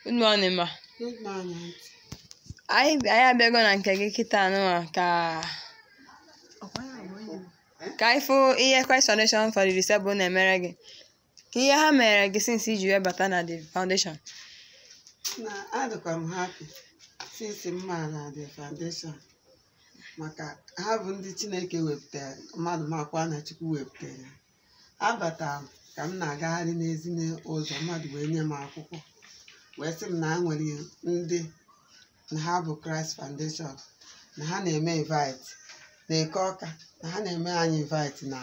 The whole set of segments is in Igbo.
Good morning, ma. Good morning. Anyị anyị abịago na nke gị kịta anụnwa ka ka anyị fụ ihe Christ Foundation for the Disabled na-emere gị. Ka ihe ha mere gị since iji wee bata na the foundation. Na adịkwa m happy since m ma na the foundation maka ha bụ ndị Chineke wepụtara mmadụ makwa na Chukwu wepụtara. Abatara m ka m na-agagharị n'ezi ụzọ mmadụ wee nye m akwụkwọ wee sị m na ha nwere ndị na ha bụ Christ Foundation na ha na-eme invite na eke ọka na ha na-eme anyị invite na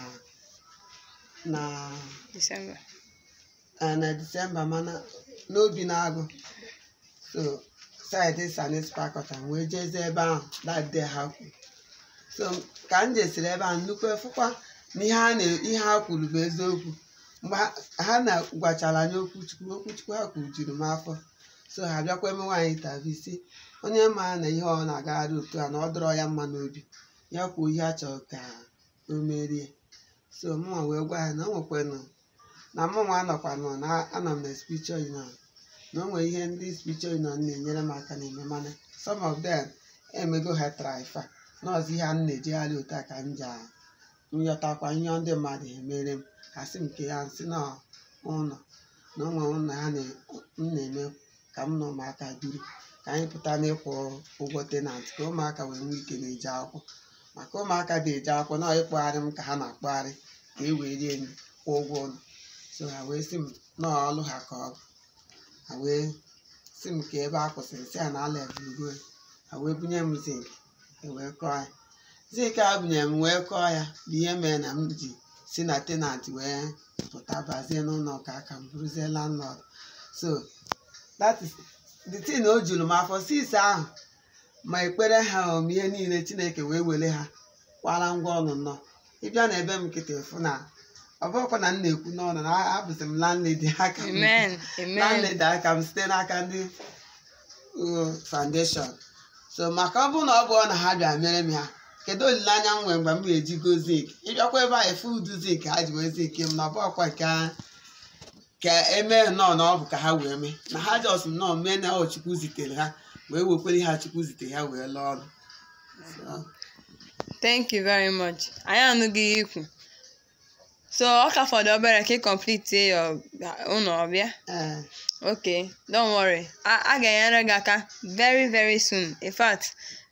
na December. eh, na Disemba mana n'obi na-agụ so saịdị Sanis Pakọta wee jezie ebe ahụ that day ha kwuru so ka m jesiri ebe ahụ nnukwu efukwa na ihe ha na- ihe ha kwuru bụ eziokwu mgbe ha- ha na gwachara anyị okwuchukwu okwuchukwu ha kwuru juru m afọ so ha bịakwa eme nwaanyị interview si onye ma na ihe ọ na-agagharị otu a na ọ dọrọ ya mma n'obi ya kwuo ihe a chọrọ ka o merie so mụnwa wee gwa ya na o nwekwanụ na mụnwa anọkwa nọ na anọ m na spiritual union na o nwere ihe ndị spiritual union na-enyere m aka na-eme mana some of them emego ha trifa nọọsụ ihe a m na-ejegharị otu a ka m ji nyọtakwa ihe ndị mmadụ emere m ha sị m nke ya nsị na ụlọ na ụmụ ụlọ ha na- m na-eme ka m na ụmụaka biri ka anyị pụta n'ịkwụ ụgwọ tenant ka ụmụaka wee nwee ike na-eje akwụkwọ maka ụmụaka na-eje akwụkwọ na ịkpọgharị m ka ha na-akpọgharị ka e wee rie nri kwụọ ụgwọ ụlọ so ha wee sị m na ọlụ ha ka ọ bụ ha wee sị m ka ebe a kwụsịrị si ya na ala ebugo ha wee bunye m zinc e wee kọọ ya zinc a bunyere m wee kọọ ya bụ ihe mere na m ji si na tenant wee pụta bazie n'ụlọ ka aka m bụrụzie landlord so that is the thing o juru m afọ sis ahụ ma ekpere ha om ihe niile chineke wee were ha kwara ngwa ọnụ nnọọ ịbịa na ebe m nkịtị fụ na ọ bụrụkwa na m na-ekwu n'ọnụ na abụzi m landlady aka m Amen. Amen. landlady aka m site n'aka ndị uh, foundation so maka ọ bụrụ na ọ bụrụ na ha bịa mere m ha kedu olileanya m nwere mgbe m ga-eji go zik ịbịakwa ebe a efu udu zik ha ji wee zik m na ọ bụrụkwa nke a- ka emee nnọọ na ọ bụ ka ha wee mee na ha jos nnọọ mee na ọ chukwu zitere ha wee wekwere ha chukwu zitere ha wee lụọ ọrụ So, Thank you very much. Anyị anụghị ihe ikwu. So ọ ka fọdụ obere ka ị complete your ụlọ ọbịa. eh, Okay, don't worry. A, a ga-enyere gị aka very very soon. In fact,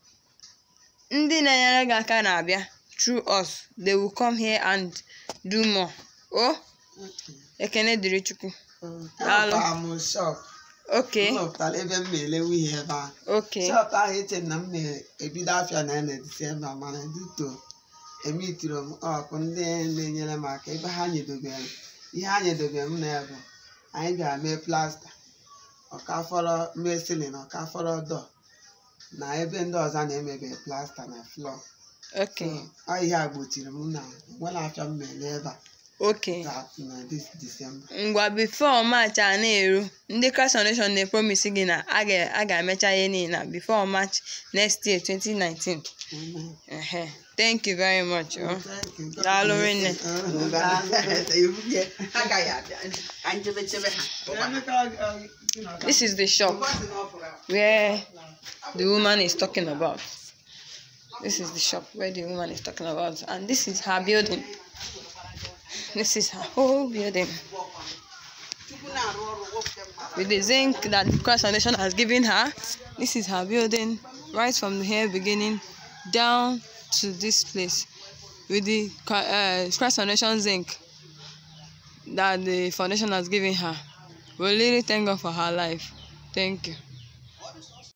ndị na-enyere gị aka na-abịa through us. They will come here and do more. Oh, okay. ekene dịrị Chukwu. Oh, Daalụ. enwekwara m shop Okay, m rụpụtara ebe m na-elewe ihe ebe ahụ okay, shọpụ ahụ eche m na m na-ebido afịa na na disemba mana duto emitiri m ọkụ ndị na-enyere m aka ebe ha nyedobere m ihe ha nyedobere m na ya bụ anyị bịara mee plasta ọkafọrọ mee silin ọkafọrọ dọ na ebe ndị ọzọ na-emebe plasta na flọ okay, ọ ihe a gbochiri m na nwere afịa m mere ebe a okay. na na dis disemba ngwa before march a na-eru ndị Christ Foundation na-epromise gị na a ga- a ga-emecha ihe niile na before march next year 2019 Amen. Ehe. thank you very much oh. Thank you. God Daalụ bless rinne. you. Daalụ. agaghị abịa ka njebechebe ha this is the shop where the woman is talking about this is the shop where the woman is talking about and this is her building this is her whole building with the zinc that the Christ Foundation has given her. This is her building, right from the here beginning down to this place, with the uh, Christ Foundation zinc that the foundation has given her. We really thank God for her life. Thank you.